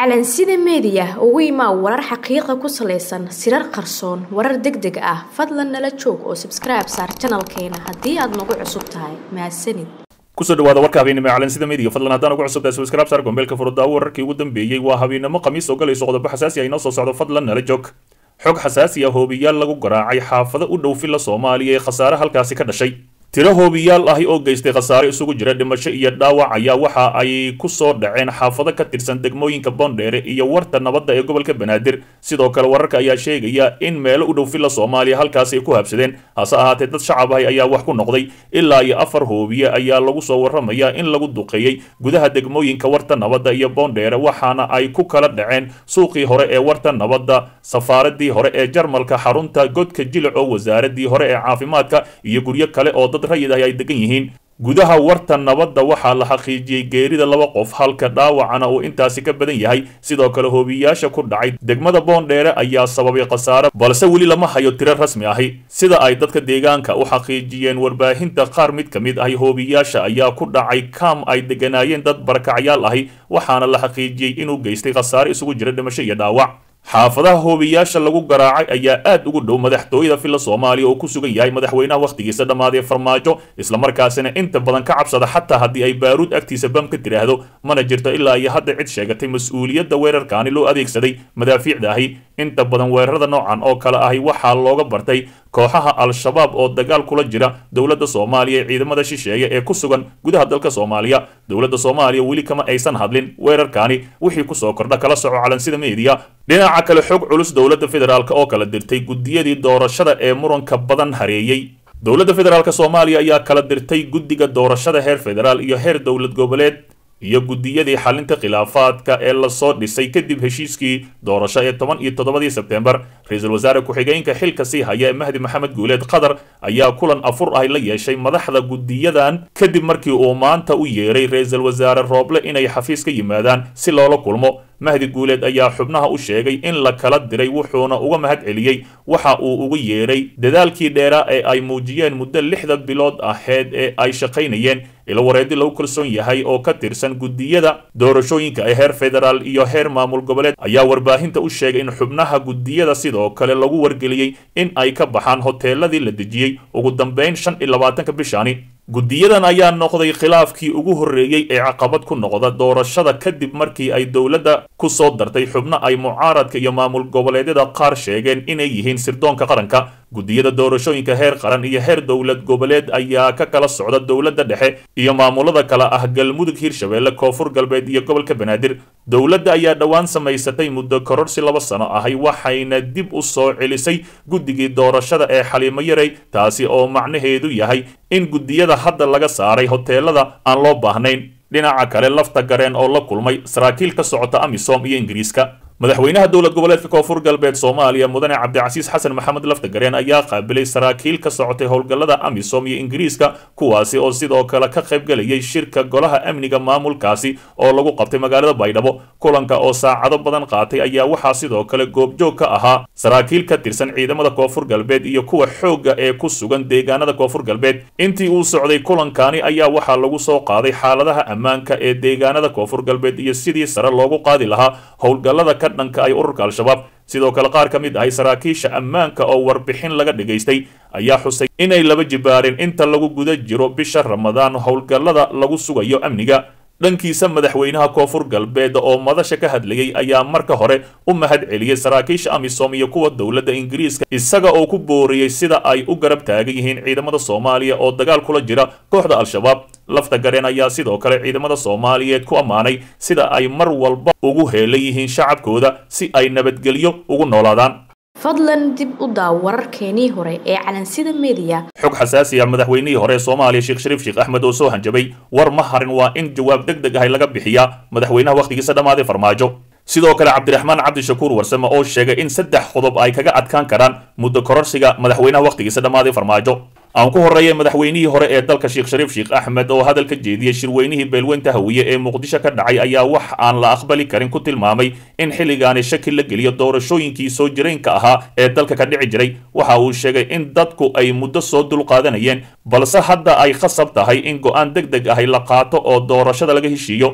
calansida meediya ugu imaa warar xaqiiqa ku salaysan sirar qarsoon warar deg deg ah fadlan nala joog oo sabskribe saar janalkeena haddii aad nagu cusub tahay mahadsanid kusoo dhawaada warka habeennimo calansida media fadlan haddaan ugu cusubtahay subscribe saar gombeelka furudaawo wararkii ugu dambeeyey waa habeennimo khamiis oo galayso qodobo xasaasi ah inoo soo socdo fadlan nala joog xog xasaasi ah hoobiyaal lagu garaacay xaafado u dhow filla soomaaliya ee khasaare halkaasi ka dhashay tiro hoobiyaal ahi oo geystay khasaare isugu jira dhimasho iyo dhaawac ayaa waxa ay ku soo dhaceen xaafado ka tirsan degmooyinka boondheere iyo warta nabadda ee gobolka banaadir sidoo kale wararka ayaa sheegaya in meelo u dhow filla soomaaliya halkaasi ay ku habsadeen hase ahaatee dad shacab ahi ayaa wax ku noqday ilaa iyo afar hoobiye ayaa lagu soo warramaya in lagu duqeeyey gudaha degmooyinka warta nabadda iyo boondheere waxaana ay ku kala dhaceen suuqii hore ee warta nabadda safaaradii hore ee jarmalka xarunta godka jilic oo wasaaradii hore ee caafimaadka iyo guryo kale oo dad rayid ahi ay degan yihiin gudaha warta nabadda waxaa la xaqiijiyey geerida laba qof halka dhaawacana uu intaasi ka badan yahay sidoo kale hoobiyaasha ku dhacay degmada boondheere ayaa sababay khasaare balse weli lama hayo tiro rasmi ahi sida ay dadka deegaanka u xaqiijiyeen warbaahinta qaar mid ka mid ahi hoobiyaasha ayaa ku dhacay kaam ay deganaayeen dad barakacyaal ahi waxaana la xaqiijiyey inuu geystay khasaare isugu jira dhimasho iyo dhaawac xaafadaha hoobiyaasha lagu garaacay ayaa aad ugu dhow madaxtooyada filla soomaaliya oo ku sugan yahay madaxweynaha wakhtigiisa dhammaadee farmaajo islamarkaasina inta badan ka cabsada xataa haddii ay baaruud agtiisa bam ka tiraahdo mana jirto ilaa iyo hadda cid sheegatay mas-uuliyadda weerarkaani loo adeegsaday madaafiicda ahi inta badan weerarada noocan oo kale ahi waxaa looga bartay kooxaha al-shabaab oo dagaal kula jira dowladda soomaaliya ee ciidamada shisheeye ee ku sugan gudaha dalka soomaaliya dowladda soomaaliya weli kama aysan hadlin weerarkaani wixii kusoo kordha kala soco calansida meediya dhinaca kale xog culus dowladda federaalk oo kala dirtay guddiyadii doorashada ee muranka badan hareeyey dowladda federaalk soomaaliya ayaa kala dirtay guddiga doorashada heer federaal iyo heer dowlad goboleed iyo guddiyadii xalinta khilaafaadka ee lasoo dhisay kadib heshiiskii doorasho ee toban iyo toddobadii sebtembar ra-iisul wasaare ku-xigeenka xilka sii haya ee mahdi maxamed guuleed qatar ayaa kulan afur ah la yeeshay madaxda guddiyadan kadib markii uu maanta u yeeray ra-iisul wasaare rooble inay xafiis ka yimaadaan si loola kulmo mahdi guuleed ayaa xubnaha u sheegay in la kala diray wuxuuna uga mahad celiyey waxa uu ugu yeeray dadaalkii dheeraa ee ay muujiyeen muddo lixda bilood aheyd ee ay shaqaynayeen ilo wareedi lagu kalsoon yahay oo ka tirsan guddiyada doorashooyinka ee heer federaal iyo heer maamul goboleed ayaa warbaahinta u sheegay in xubnaha guddiyada sidoo kale lagu wargeliyey in ay ka baxaan hoteeladii la dejiyey ugu dambeyn shan iyo labaatanka bishaani guddiyadan ayaa noqday khilaafkii ugu horreeyey ee caqabad ku noqda doorashada kadib markii ay dowladda ku soo dartay xubno ay mucaaradka iyo maamul goboleedyada qaar sheegeen inay yihiin sirdoonka qaranka guddiyada doorashooyinka heer qaran iyo heer dowlad goboleed ayaa ka kala socda dowladda dhexe iyo maamulada kale ah galmudug hirshabeelle koonfur galbeed iyo gobolka banaadir dowladda ayaa dhowaan samaysatay muddo kororsi laba sano ahay waxayna dib u soo celisay guddigii doorashada ee xaliimo yarey taasi oo macnaheedu yahay in guddiyada hadda laga saaray hoteelada aan loo baahnayn dhinaca kale lafta gareen oo la kulmay saraakiil ka socota amisom iyo ingiriiska madaxweynaha dowlad goboleedka koonfur galbeed soomaaliya mudane cabdicasiis xasan maxamed laftagareen ayaa qaabilay saraakiil ka socotay howlgallada amisom iyo ingiriiska kuwaasi oo sidoo kale ka qaybgelayay shirka golaha amniga maamulkaasi oo lagu qabtay magaalada baydhabo kulanka oo saacado badan qaatay ayaa waxaa sidoo kale goobjoog ka ahaa saraakiil ka tirsan ciidamada koonfur galbeed iyo kuwa xoogga ee ku sugan deegaanada koonfur galbeed intii uu socday kulankani ayaa waxaa lagu soo qaaday xaaladaha ammaanka ee deegaanada koonfur galbeed iyo sidii sare loogu qaadi lahaa howlgallada dhanka ay ururka al-shabaab sidoo kale qaar ka mid ahay saraakiisha ammaanka oo warbixin laga dhagaystay ayaa xusay inay laba jibaareen inta lagu guda jiro bisha ramadaan howlgallada lagu sugayo amniga dhankiisa madaxweynaha koonfur galbeed oo madasha ka hadlayay ayaa marka hore u mahad celiyey saraakiisha amisom iyo kuwa dowladda ingiriiska isaga oo ku booriyey sida ay u garab taagan yihiin ciidamada soomaaliya oo dagaal kula jira kooxda al-shabaab lafta gareen ayaa sidoo kale ciidamada soomaaliyeed ku ammaanay sida ay mar walba ugu heelan yihiin shacabkooda si ay nabadgelyo ugu noolaadaan fadlan dib u daaw wararkeenii hore ee calansida meediya xog xasaasi ah madaxweynihii hore ee soomaaliya sheekh shariif sheekh axmed oo soo hanjabay war ma harin waa in jawaab deg deg ahay laga bixiyaa madaxweynaha wakhtigiisa dhammaaday farmaajo sidoo kale cabdiraxmaan cabdishakuur warsame oo sheegay in saddex qodob ay kaga adkaan karaan muddo kororsiga madaxweynaha wakhtigiisa dhammaaday farmaajo aan ku horreeyay madaxweynihii hore ee dalka sheekh shariif sheekh axmed oo hadal ka jeediyey shirweynihii beelweynta hawiye ee muqdisho ka dhacay ayaa wax aan la aqbali karin ku tilmaamay in xilligaani shaki la geliyo doorashooyinkii soo jireenka ahaa ee dalka ka dhici jiray waxa uu sheegay in dadku ay muddo soo dulqaadanayeen balse hadda ay khasab tahay in go'aan deg deg ahi la qaato oo doorashada laga heshiiyo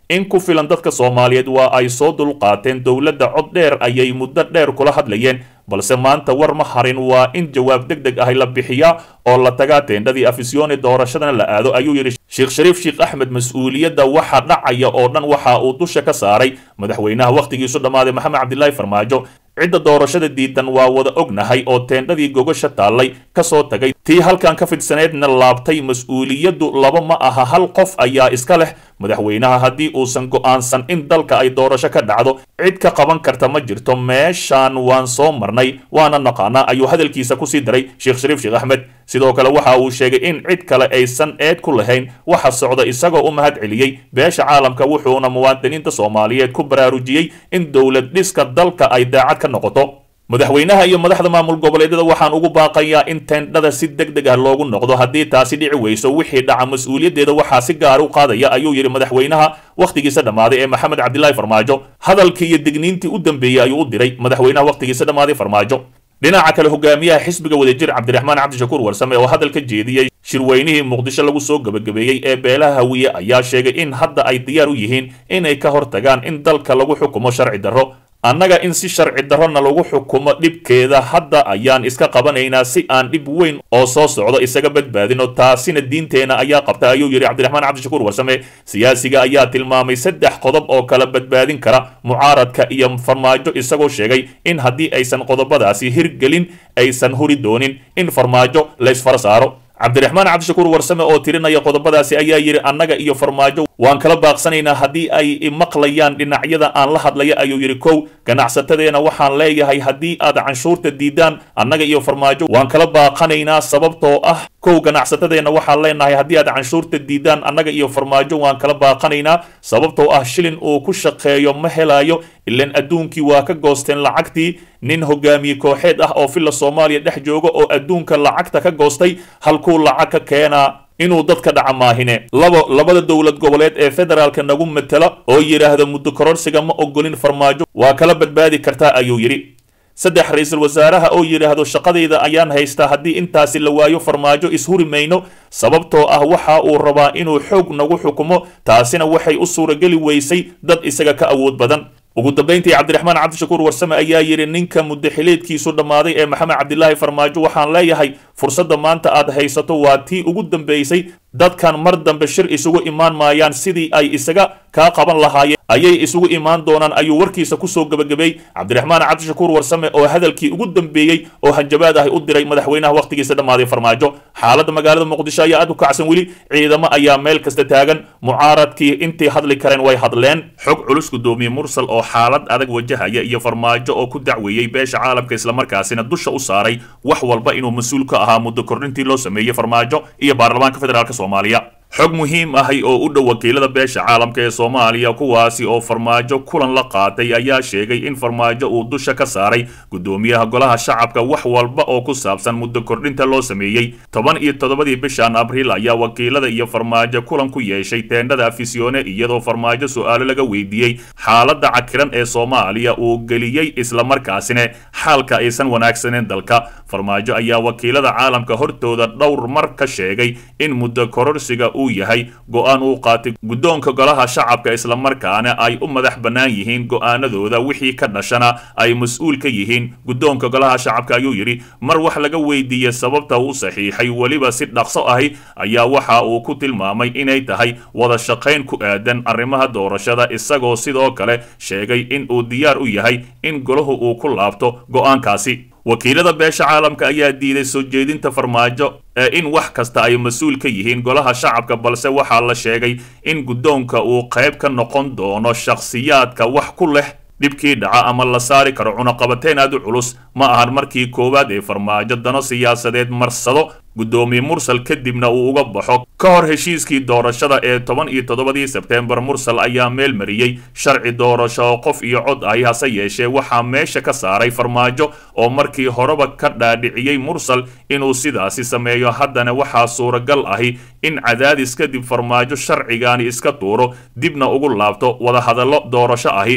in ku filan dadka soomaaliyeed waa ay soo dulqaateen dowladda cod dheer ayay muddo dheer kula hadlayeen balse maanta war ma harin waa in jawaab deg deg ahi la bixiyaa oo la tagaa teendhadii afisyooni doorashadana la aado ayuu yidhi sheekh shariif sheekh axmed mas-uuliyadda waxa dhacaya oo dhan waxa uu dusha ka saaray madaxweynaha wakhtigiisu dhammaaday maxamed cabdilaahi farmaajo cidda doorashada diidan waa wada ognahay oo teendhadii gogasha taallay ka soo tagay tii halkan ka fidsaneedna laabtay mas-uuliyaddu laba ma aha hal qof ayaa iska leh madaxweynaha haddii uusan go'aansan in dalka ay doorasho ka dhacdo cid ka qaban karta ma jirto meeshaan waan soo marnay waana naqaanaa ayuu hadalkiisa kusii daray sheekh shariif sheekh axmed sidoo kale waxa uu sheegay in cid kale aysan eed ku lahayn waxa socda isagoo u mahad celiyey beesha caalamka wuxuuna muwaadiniinta soomaaliyeed ku baraarujiyey in dowlad dhiska dalka ay daacad ka noqoto madaxweynaha iyo madaxda maamul goboleedyada waxaan ugu baaqayaa in teendhada si deg deg ah loogu noqdo haddii taasi dhici weyso wixii dhaca mas-uuliyaddeeda waxaa si gaar u qaadaya ayuu yidhi madaxweynaha wakhtigiisa dhammaaday ee maxamed cabdilaahi farmaajo hadalkii iyo digniintii u dambeeyey ayuu u diray madaxweynaha wakhtigiisa dhammaaday farmaajo dhinaca kale hogaamiyaha xisbiga wadajir cabdiraxmaan cabdishakuur warsame oo hadal ka jeediyey shirweynihii muqdisho lagu soo gebagabeeyey ee beelaha hawiye ayaa sheegay in hadda ay diyaar u yihiin inay ka hortagaan in dalka lagu xukumo sharci darro annaga in si sharci darrona lagu xukumo dhibkeeda hadda ayaan iska qabanaynaa si aan dhib weyn oo soo socdo isaga badbaadino taasina diinteenna ayaa qabta ayuu yidhi cabdiraxmaan cabdishakuur warsame siyaasiga ayaa tilmaamay saddex qodob oo kala badbaadin kara mucaaradka iyo farmaajo isagoo sheegay in haddii aysan qodobadaasi hirgelin aysan huri doonin in farmaajo laysfara saaro cabdiraxmaan cabdishakuur warsame oo tirinaya qodobadaasi ayaa yidhi annaga iyo farmaajo waan kala baaqsanaynaa haddii ay maqlayaan dhinacyada aan la hadlaya ayuu yidhi kow ganacsatadeena waxaan leeyahay haddii aad canshuurta diidaan annaga iyo farmaajo waan kala baaqanaynaa sababtoo ah kow ganacsatadeena waxaan leenahay haddii aad canshuurta diidaan annaga iyo farmaajo waan kala baaqanaynaa sababtoo ah shilin uu ku shaqeeyo ma helayo ilan adduunkii waa ka goosteen lacagtii nin hogaamiye kooxeed ah oo filla soomaaliya dhex jooga oo adduunka lacagta ka goostay halkuu lacag ka keenaa inuu dadka dhaca maahine labo labada dowlad goboleed ee federaalka nagu matela oo yidhaahda muddo kororsiga ma ogolin farmaajo waa kala badbaadi kartaa ayuu yidhi saddex ra-iisul wasaaraha oo yidhaahdo shaqadayda ayaan haystaa haddii intaasi la waayo farmaajo ishuri mayno sababtoo ah waxa uu rabaa inuu xoog nagu xukumo taasina waxay u suurageli weysay dad isaga ka awood badan ugu dambayntii cabdiraxmaan cabdishakuur warsame ayaa yidhi ninka muddaxileedkiisu dhammaaday ee maxamed cabdilaahi farmaajo waxaan leeyahay fursadda maanta aad haysato waa tii ugu dambaysay dadkan mar dambe shir isugu imaan maayaan sidii ay isaga kaa qaban lahaayeen ayay isugu imaan doonaan ayuu warkiisa kusoo gebagabeey cabdiraxmaan cabdishakuur warsame oo hadalkii ugu dambeeyey oo hanjabaad ahi u diray madaxweynaha wakhtigiisa dhammaaday farmaajo xaaladda magaalada muqdisho ayaa aad u kacsan weli ciidamo ayaa meel kasta taagan mucaaradkii intii hadli kareen way hadleen xog culus gudoomiye mursal oo xaalad adag wajahaya iyo farmaajo oo ku dacweeyey beesha caalamka islamarkaasina dusha u saaray wax walba inuu mas-uul ka ahaa muddo kordhintii loo sameeyey farmaajo iyo baarlamaanka federaalk soomaaliya xog muhiim ahi oo u dhow wakiilada beesha caalamka ee soomaaliya kuwaasi oo farmaajo kulan la qaatay ayaa sheegay in farmaajo uu dusha ka saaray gudoomiyaha golaha shacabka wax walba oo ku saabsan muddo kordhinta loo sameeyey toban iyo toddobadii bishan abriil ayaa wakiilada iyo farmaajo kulan ku yeeshay teendhada afisyoone iyadoo farmaajo su-aalo laga weydiiyey xaaladda cakiran ee soomaaliya uu geliyey islamarkaasina xaalka aysan wanaagsaneyn dalka farmaajo ayaa wakiilada caalamka hortooda dhowr mar ka sheegay in muddo kororsiga uu yahay go-aan uu qaatay guddoonka golaha shacabka islamarkaana ay u madax bannaan yihiin go-aanadooda wixii ka dhashana ay mas-uul ka yihiin guddoonka golaha shacabka ayuu yidhi mar wax laga weydiiyey sababta uu saxiixay weliba si dhaqso ahi ayaa waxa uu ku tilmaamay inay tahay wada shaqayn ku aadan arrimaha doorashada isagoo sidoo kale sheegay in uu diyaar u yahay in golahu uu ku laabto go-aankaasi wakiilada beesha caalamka ayaa diiday soo jeedinta farmaajo ee in wax kasta ay mas-uul ka yihiin golaha shacabka balse waxaa la sheegay in guddoonka uu qayb ka noqon doono shakhsiyaadka wax ku leh dhibkii dhaca ama la saari karo cunaqabateen aad u culus ma ahan markii koowaad ee farmaajo dano siyaasadeed marsado guddoomiye mursal kadibna uu uga baxo ka hor heshiiskii doorashada ee toban iyo toddobadii sebteembar mursal ayaa meel mariyey sharci doorasho oo qof iyo cod ahi hase yeeshee waxaa meesha ka saaray farmaajo oo markii horeba ka dhaadhiciyey mursal inuu sidaasi sameeyo haddana waxaa suuragal ahi in cadaadis kadib farmaajo sharcigaani iska tuuro dibna ugu laabto wadahadallo doorasho ahi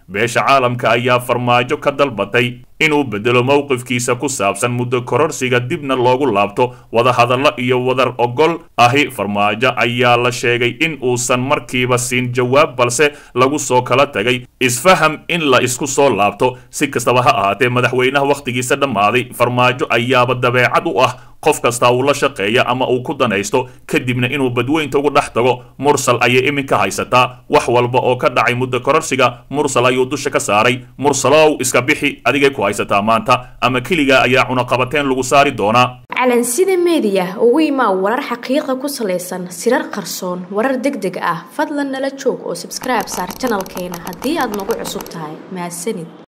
beesha caalamka ayaa farmaajo ka dalbatay inuu bedelo mowqifkiisa ku saabsan muddo kororsiga dibna loogu laabto wadahadallo iyo wadar ogol ahi farmaajo ayaa la sheegay in uusan markiiba siin jawaab balse lagu soo kala tagay isfaham in la isku soo laabto si kastaba ha ahaatee madaxweynaha wakhtigiisa dhammaaday farmaajo ayaaba dabeecad u ah qof kasta uu la shaqeeya ama uu ku danaysto kadibna inuu badweynta ugu dhex tago mursal ayay iminka haysataa wax walba oo ka dhacay muddo kororsiga mursal ayuu dusha ka saaray mursalow iska bixi adigay ku haysataa maanta ama keligaa ayaa cunaqabateen lagu saari doonaa calansida meediya ugu imaa warar xaqiiqa ku salaysan sirar qarsoon warar deg deg ah fadlan nala joog oo sabskribe saar janalkeena haddii aad nagu cusub tahay mahadsanid